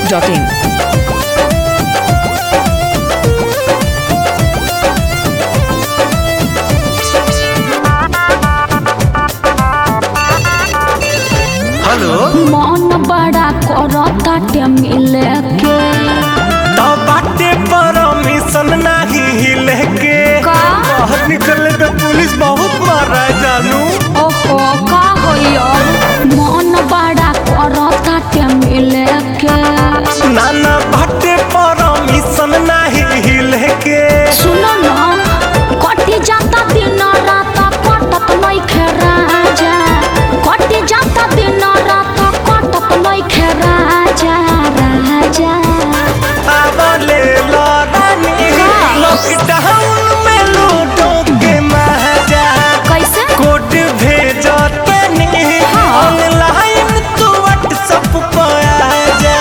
masti.in. Hello मन बड़ा करताटे मिले के तो बाटे परमिशन नाही हिले के का? बाहर निकले पे पुलिस बहुत मारा है जानू ओहो का होइयो मन बड़ा करताटे मिले के नाना बाटे परमिशन नाही हिले के सुनो ना कटी जाता दिन रात कटत नइखे राजा कटी जाता दिन रात कटत नइखे राजा राजा आवले लड़ानी लॉकडाउन में लूटो के मजा कैसे कोड भेजो तनी हाँ। ऑनलाइन तू व्हाट्सएप पर आ जा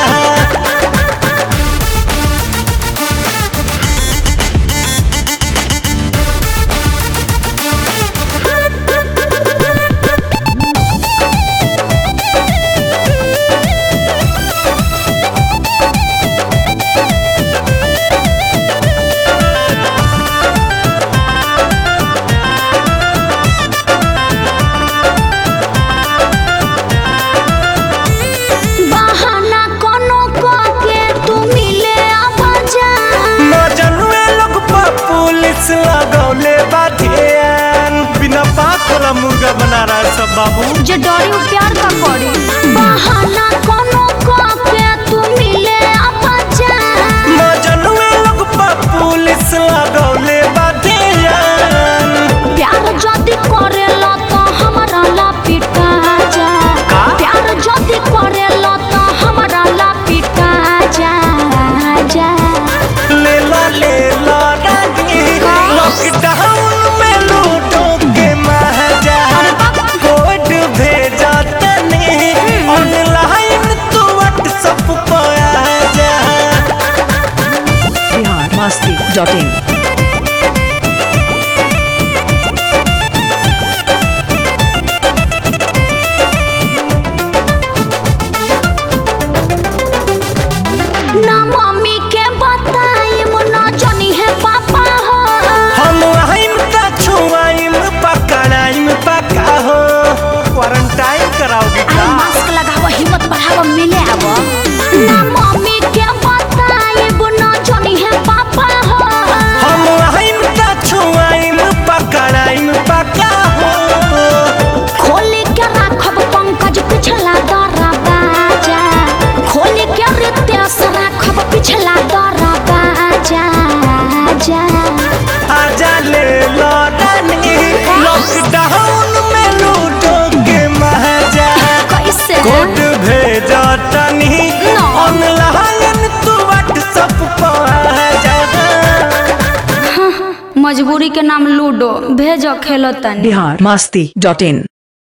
बहाना कोनो के तू मिले आवाजा मजनुए लोग पर पुलिस लगौले बा ध्यान बिना बात वाला मुर्गा बना रहा है सब बाबू जे डरी उ प्यार का करी बहाना कोनो के तू मिले आवाजा मजनुए लोग पर पुलिस लगौले बा ध्यान प्यार जदी करेला तो हमरा ला पिटा जा का? प्यार जदी करेला तो हमरा ला पिटा जा जा ले ला ले ला रानी का? लॉकडाउन में लूटो के मजा कोड भेजा तनी ऑनलाइन तू व्हाट्सएप पर आ जा Bihar masti.in. ना मम्मी के बताई ना जानी है पापा हो हम आइम त छुआइम पकड़ाइम पका हो क्वारंटाइन कराओगे अरे का मास्क लगाव हिम्मत बढ़ाव मिले आव ना मम्मी के बताई ना जानी है पापा हो हम आइम त छुआइम पकड़ाइम पका हो खोली के राखब पंकज पिछला दरा बाजा खोली के रितेश राखब पिछला दरा बाजा जा आजा ले लड़ानी लॉकडाउन में लूटो के मजा कैसे कोड भेजा तनी No. ऑनलाइन तू व्हाट्सएप पर आ जा मजबूरी के नाम लूडो भेजो खेलो तनी Bihar masti.in.